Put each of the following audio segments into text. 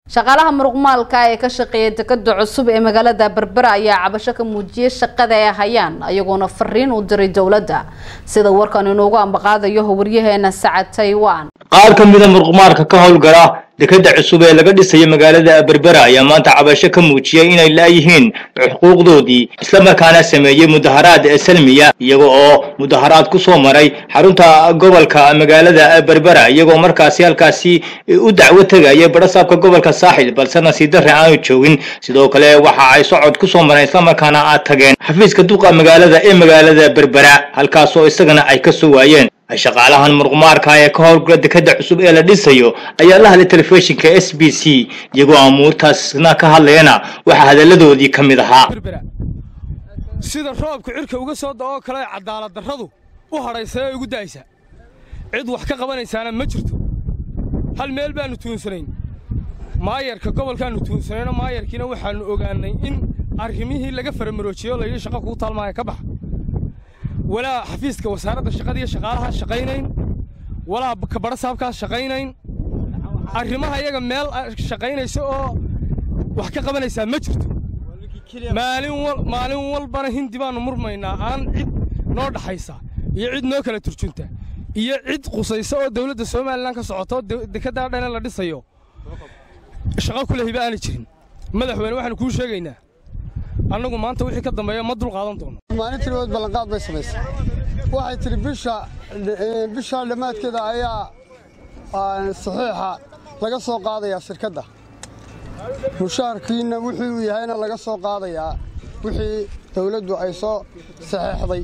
shaqaalaha muruqmaalka ee ka shaqeeya dekada cusub ee magaalada berbera ayaa cabasho ka muujiyay shaqada ay hayaan iyagoona fariin u diray dowladda sida warkan inoogu ambaqaadayo waryaheena sacad taiwan qaar ka mida muruqmaalka ka howlgala dekada cusub ee laga dhisayo magaalada berbera ayaa maanta cabasho ka muujiyay inay laayihiin xuquuqdoodii islamarkaana sameeyey mudaharaad salmiya iyaga oo mudaharaad ku soo maray xarunta gobolka magaalada berbera iyagoo markaasi halkaasi u dacwo tegaya barasaabka gobolka saaxil balse nasiib darre aanu joogin sidoo kale waxa ay socod ku soo mareen islamarkaana aad tageen xafiiska duqa magaalada ee magaalada berbera halkaasoo isagana ay ka soo waayeen shaqaalahan muruqmaarka ee ka howlgala dekada cusub ee la dhisayo ayaa la hadlay telefishinka s b c iyagoo amuurtaasna ka hadlayana waxaa hadalladoodii ka mid ahaa sida roobka cirka uga soo da'oo kale cadaalad darradu u hadhaysa ee ugu da'aysa cid wax ka qabanaysaana ma jirto hal meel baannu tuunsanayn maayarka gobolkaannu tuunsanayno maayarkiina waxaannu ogaannay in arrimihii laga faramaroojiyey oo layidhi shaqa kuu taalmaaya ka baxa walaa xafiiska wasaaradda shaqada iyo shaqaalaha shaqaynayn walaa kabadha saabkaas shaqaynayn arrimaha iyaga meel shaqaynaysa oo wax ka qabanaysaa ma jirto maalin walbana hindi baannu murmaynaa aan cid noo dhaxaysa iyo cid noo kala turjunta iyo cid qusaysa oo dawladda somalilan ka socoto dekeddaa dhane la dhisayo shaqo ku lehiba aana jirin madaxweyne waxaanu kuu sheegaynaa annagu maanta wixii ka dambeeya ma dul qaadan doono maalintii labaad ballanqaad bay samaysay waxay tidhi bisha bisha dhammaadkeeda ayaa saxiixa laga soo qaadayaa shirkadda mushaharkiina wuxuu yahayna laga soo qaadayaa wixii dawladdu ay soo saxeexday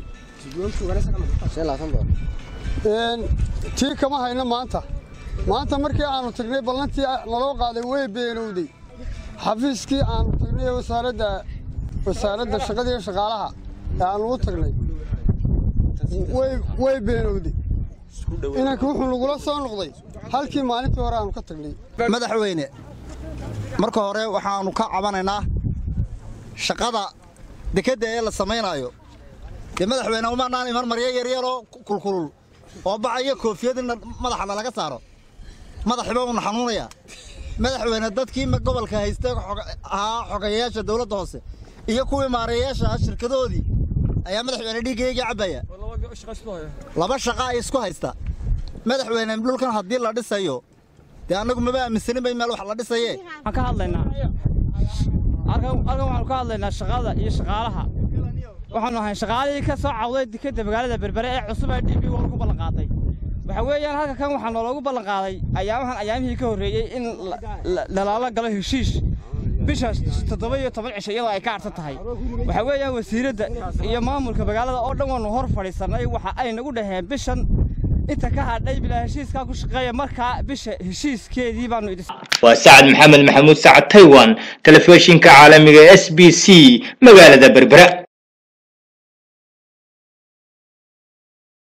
tii kama hayno maanta maanta markii aannu tagnay ballantii naloo qaaday way beenowday xafiiskii aannu tagnay wasaaradda wasaaradda shaqada iyo shaqaalaha ee aannu u tagnay way beenowday inanka wuxuu nagula soo noqday halkii maalintii hore aannu ka tagnay madaxweyne marka hore waxaannu ka cabanaynaa shaqada dekedda ee la samaynaayo dee madaxweyne umanaan iman maryo yaryaroo kulkulul oo baca iyo koofiyad in madaxana laga saaro madaxiba uuna xanuunayaa madaxweyne dadkii gobolka haystay ahaa xogayayaasha dawladda hoose iyo kuwii maareeyayaasha ah shirkadoodii ayaa madaxweyne dhiiggaygii cabbaya laba shaqa ay isku haysta madaxweyne dhulkan haddii la dhisayo dee annagu maba aaminsanin bay meel wax la dhisaye waxaan ka hadlaynaa halkan waxaanu ka hadlaynaa shaqada iyo shaqaalaha waxaanu ahayn shaqaalihii ka soo cawday dekedda magaalada berbere ee cusub ee dhibi wal ku ballanqaaday waxa weeyaan halka kan waxaa nooloogu ballanqaaday ayaamahan ayaamihii ka horreeyey in lalaala galo heshiish bisha toddoba iyo toban cisho iyadoo ay ka arsan tahay waxaa weeyaan wasiiradda iyo maamulka magaalada oo dhan waannu hor fadhiisannay waxa ay nagu dhaheen bishan inta ka hadhay bilaa heshiiskaa ku shaqeeya markaa bisha heshiiskeedii baannu idin waa sacad maxamed maxamuud sacad taiwan telefishinka caalamiga s b c magaalada berbera